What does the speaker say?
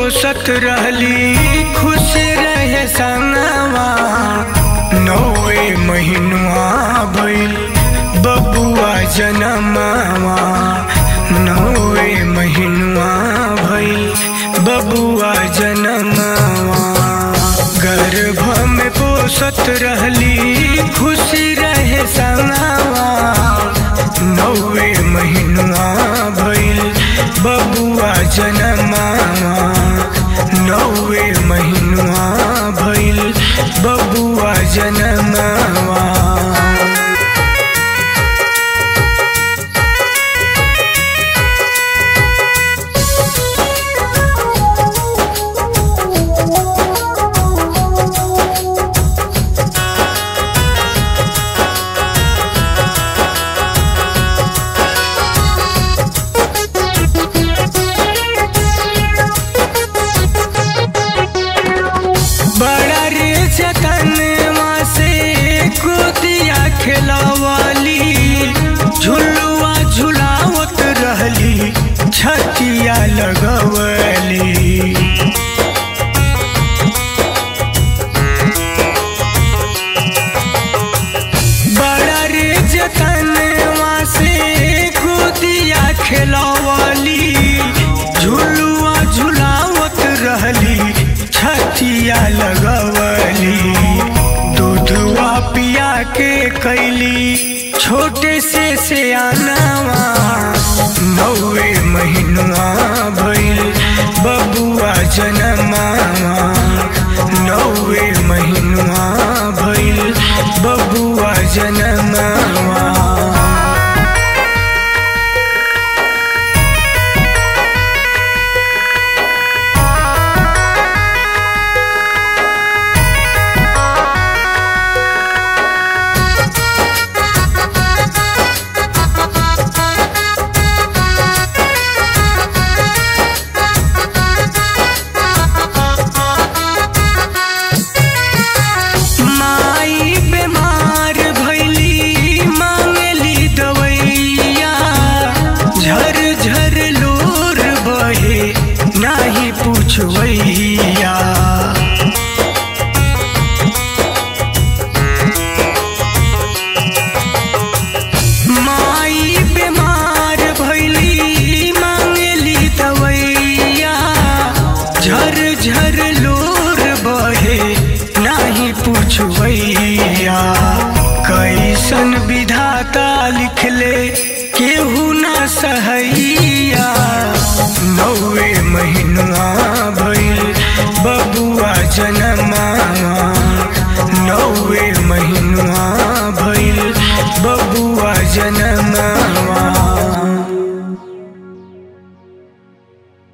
पोसत रहली खुश रहे संगवा नौवे महीनुआ भइल बबुआ जनमावा नौवे महीनुआ भइल बबुआ जनमावा गर्भ में पोसत रहली खुशी रहे संगवा नौवे महीनुआ भइल बबुआ जनमावा नौवे महीनुआ भइल बबुआ जनमावा बड़ा रे जतनवा से कुदिया खेलवाली झुलुआ झुलावत रहली छतिया लगवली बड़ा रे जतनवा से कुदिया खेलवाली झुलुआ झुलावत रहली छतिया लगवली दूधवा पिया के कैली छोटे से सियानवा नौवे महीनुआ भइल बबुआ जनमावा नौवे महीनुआ भइल बबुआ जनमावा माई बीमार भैली मांगली दवैया झर झर लोर बहे नाही पूछवैया माई बीमार भैली मांगली दवैया झर झर लोर बहे नाही पूछवैया कैसन विधाता लिखले केहू न सहैया नौवे महीनुआ